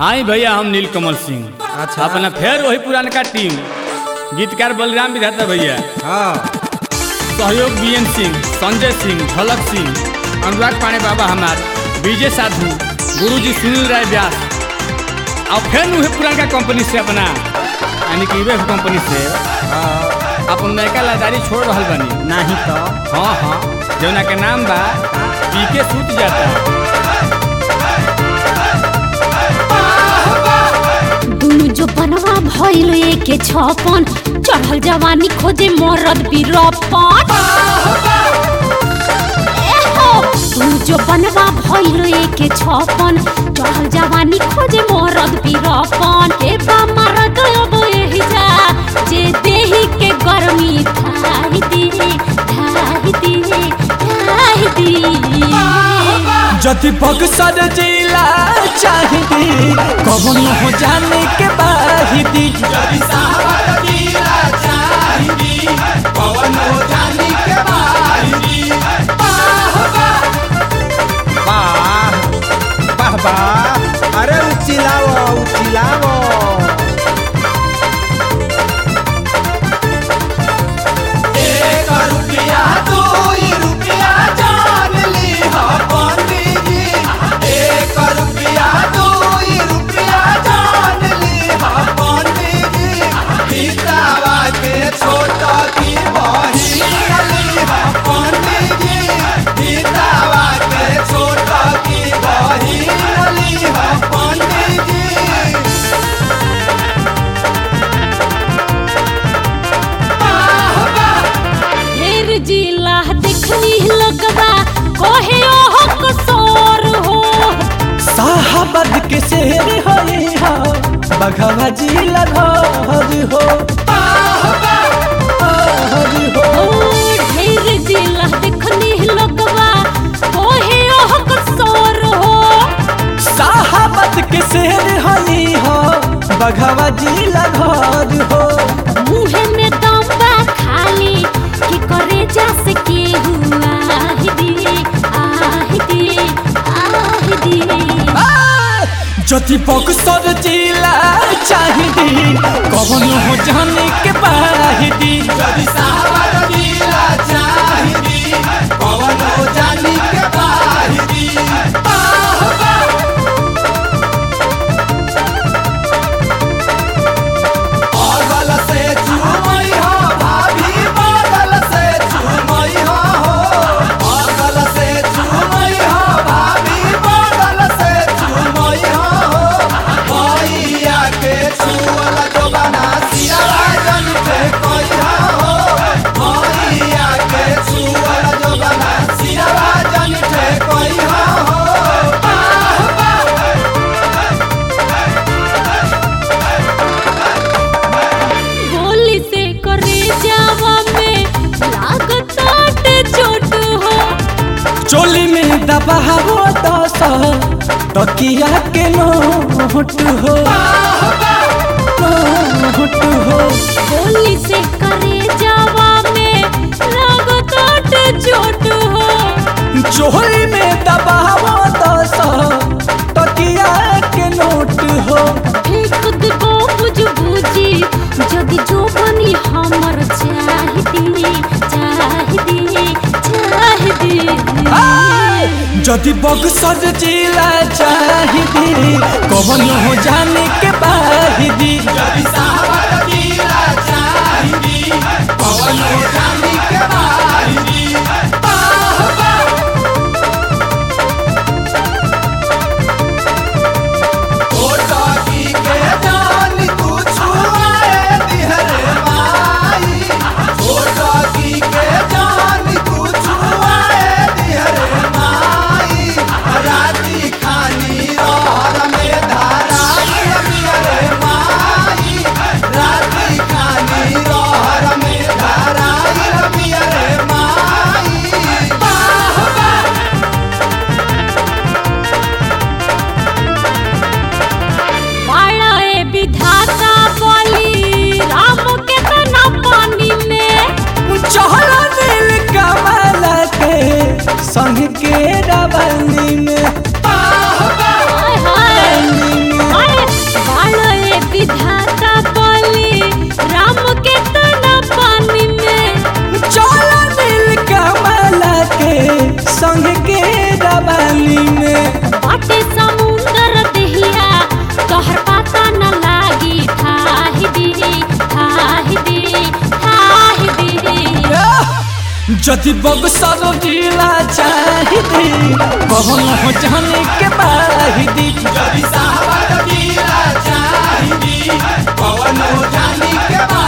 आई भैया हम नीलकमल सिंह अच्छा। अपना फिर वही पुरानका टीम गीतकार बलराम विधाता भैया हाँ सहयोग बीएन सिंह संजय सिंह झलक सिंह अनुराग पाणे बाबा हमार विजय साधु गुरुजी सुनील राय व्यास और फिर वही पुरानका कंपनी से अपना यानी कि वेब कंपनी से हाँ अपन नयका लादारी छोड़ रहल बनी नहीं तो हाँ हाँ जौना के नाम बा पी के सूत जाता दुनु जो बनवा भइल एके छपन चढ़ल जवानी खोजे मरद बीरपन एहो दुनु जो बनवा भइल एके छपन चढ़ल जवानी खोजे मरद बीरपन के बा मरद अब एही जा जे देही के गर्मी ढाई दी ढाई दी ढाई दी जति बक्सर जिला चाहिदी कौन हो जाने के बाहिदी वाह वाह वाह अरे उचिलाओ उचिलाओ ढेर जिला देखनी लगवा कोहे ओह कसोर हो साहबद के शेर होई हो बघवा जिला घर हो घर हो ओ ढेर जिला देखनी लगवा कोहे ओह कसोर हो साहबद के शेर होई हो बघवा जिला घर हो मुहे में दम बा खाली कि करे जा से के हुआ दी आहि दी आहि दी जति बक्सर जिला चाहिदी कौन हो जाने के बाहिदी गोली से करे जावा में लागत आटे चोट हो चोली में दबावो दस तकिया के नोट हो नोट हो गोली से करे जावा में लागत आटे चोट हो चोली में दबावो दस तकिया के नोट हो फेंक देबो बुझ बुझी जदि जो बनी हमर चाहिदी चाहिदी चाहिदी जदि बक्सर जिला चाहिदी कौन हो जाने के बाहिदी बाड़ा ए विधाता बोली राम के तना पानी में चहला दिल कमल के संग के रवनी में हाय हाय रवनी में हाय जवानी में बाटे समुंदर देहिया तोहर पता न लागी ठाहि दी ठाहि दी ठाहि दी जदि बगसर जिला चाहिदी कौन हो जाने के बाहिदी जदि साहब जिला चाहिदी पवन हो जानी के